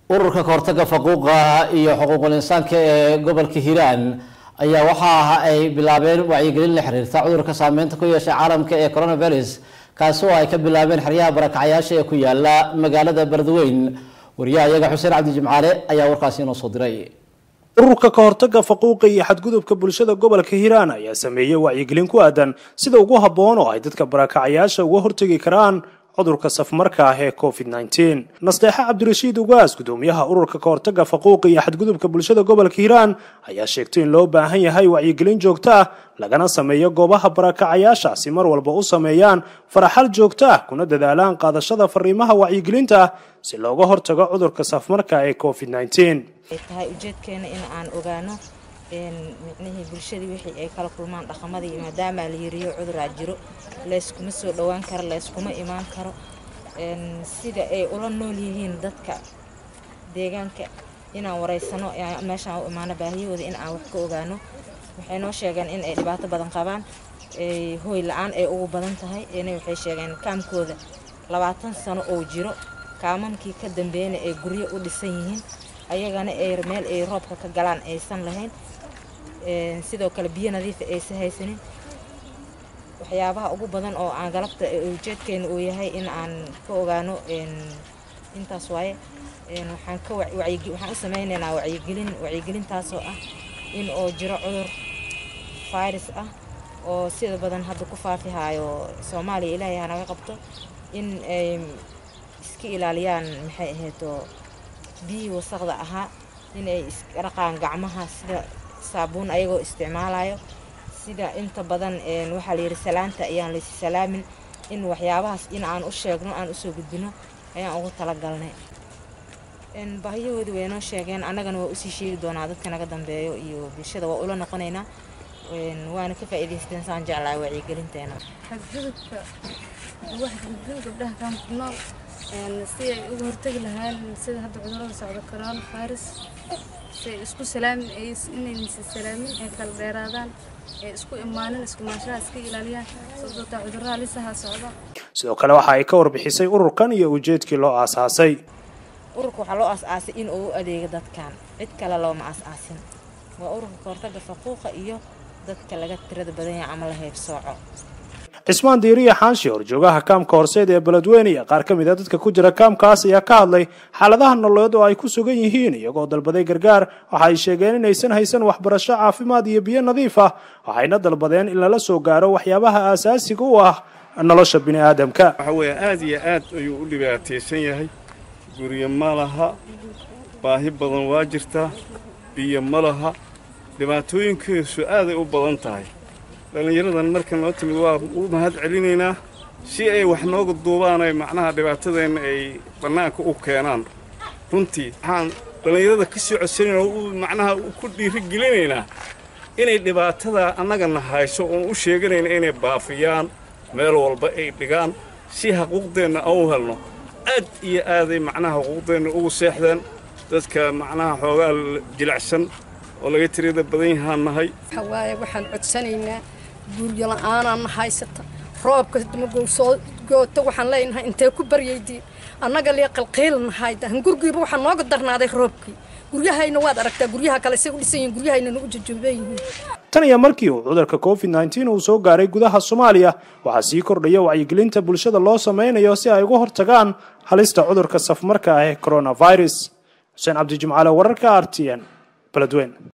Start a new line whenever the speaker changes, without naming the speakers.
ururka kahortaga faquuqa iyo xuquuqul insaanka ee gobolka hiiraan ayaa waxa ay bilaabeen wacyigelin la xiriirta cudurka saameynta ku yeeshay caalamka ee coronavirus kaasi oo ay ka bilaabeen xeryaha barakacyaasha ee ku yaala magaalada beledweyn wariyaha iyaga xuseen cabdi jimcaale ayaa warkaasi inoo soo diray
ururka ka hortaga faquuqa iyo xadgudubka bulshada gobolka hiiraan ayaa sameeyey wacyigelin ku aadan sida ugu habboon oo ay dadka barakacayaasha uga hortegi karaan cudurka safmarka ah ee covid nteen nasteexe cabdirashiid ugaas gudoomiyaha ururka ka hortaga faquuqa iyo xadgudubka bulshada gobolka hiiraan ayaa sheegtay in loo baahan yahay wacyigelin joogto ah lagana sameeyo goobaha barakacayaasha si mar walba u sameeyaan faraxal joogto ah kuna dadaalaan qaadashada fariimaha wacyigelinta ah si looga hortago cudurka safmarka ee covid nteen
tahay ujeedkeena in aan ogaano micnihii bulshadii wixii ay kala kulmaan dhaqamadii maadaama la yiriyo cuduraa jiro layskuma soo dhowaan karo layskuma imaan karo sida ay ula nool yihiin dadka deegaanka inaan wareysano meeshaan u imaano baahiyahooda in aan wax ka ogaano waxay noo sheegeen in ay dhibaato badan qabaan hooy la-aan ay ugu badan tahay ina waxay sheegeen kaamkooda labaatan sano oo jiro kaamamkii ka dambeeyana ay guryo u dhisan yihiin ayagana ay meel ay roobka ka galaan aysan lahayn sidoo kale biyo nadiifa aysan haysanin waxyaabaha ugu badan oo aan galabta ujeedkeena uu yahay in aan ka ogaano intaas waaye waxaan ka waxaan u sameynaynaa wacyigelin wacyigelintaasoo ah in oo jiro cudur virus ah oo sida badan hadda ku faafihaayo soomaaliya ilaahay hanaga qabto in ay iska ilaaliyaan maxay ahaydoo biyihii wasaqda ahaa inay isdhaqaan gacmaha sida saabuun ayagoo isticmaalayo sida inta badan waxaa layidhi salaanta ayaan laysi salaamin in waxyaabahaas in aan u sheegno aan usoo gudbino ayaan ugu talagalnay baahiyahoodii way noo sheegeen annagana waa usii sheegi doonaa dadka naga dambeeyo iyo bulshada waa ula noqonaynaa waana ka faa'iidaysteen saan jeclaa wacyigelinteena
xadgudubka waxgudbin gabdhaha kaamku nool si ay uga hortegi lahaan sida hadda cudurada socdo corona virus si ay isku salaamin inaysa salaamin ay kala dheeraadaan ay isku imaanin isku maanshaha iska ilaaliyaan sababtoo cudurada lisaha socdo
sidoo kale waxa ay ka warbixisay ururkan iyo ujeedkii loo aasaasay
ururka waxaa loo aas-aasay in uu u adeego dadkan cid kale looma aas-aasin waa ururka kahortaga faquuqa iyo dadka laga tirada badan yahay ama la heybsooco
cismaan diiriya xaanshi horjoogaha kaamka horseed ee beledweyne iyo qaar ka mid a dadka ku jira kaamkaas ayaa ka hadlay xaaladaha nololeed oo ay ku sugan yihiin iyagoo dalbaday gargaar waxa ay sheegeen inaysan haysan waxbarasho caafimaad iyo biyo nadiif ah waxayna dalbadeen in lala soo gaaro waxyaabaha aasaasiga u ah nolosha bini aadamka
waxa weeye aad iyo aad ayuu u dhibaataysan yahay guryo ma laha baahi badan waa jirtaa biyo ma laha dhibaatooyinkiisu aaday u badan tahay dhallinyaradan marka noo timid waa u mahad celinaynaa si ay wax nooga duubaan ay macnaha dhibaatadeenna ay bannaanka u keenaan runtii waxaan dhallinyarada ka sii codsanayna u macnaha ku dhiirigelinaynaa inay dhibaatada annagana hayso oon u sheeganayna inay baafiyaan meel walba ay dhigaan si xuquuqdeenna aan u helno aad iyo aaday macnaha xuquuqdeenna ugu seexdeen dadka macnaha xoogaa jilicsan oo laga tirada badan yahaan nahay
waaye waxaan codsanaynaa guryo la-aanaan haysata roobka magow soo goota waxaan leenahay intee ku baryaydiin annaga lee qalqiilnahay gurgiiba waxaa nooga darnaaday roobkii guryahayna waad aragtaa guryaha kale say u dhisan yihiin guryahayna nagu jajooban yihiin
tan iyo markii uu cudurka covid nteen uu soo gaaray gudaha soomaaliya waxaa sii kordhaya wacyigelinta bulshada loo sameynayo si ay uga hortagaan halista cudurka safmarka ah ee coronavirus xuseen cabdijimcaale wararka r t n beledweyn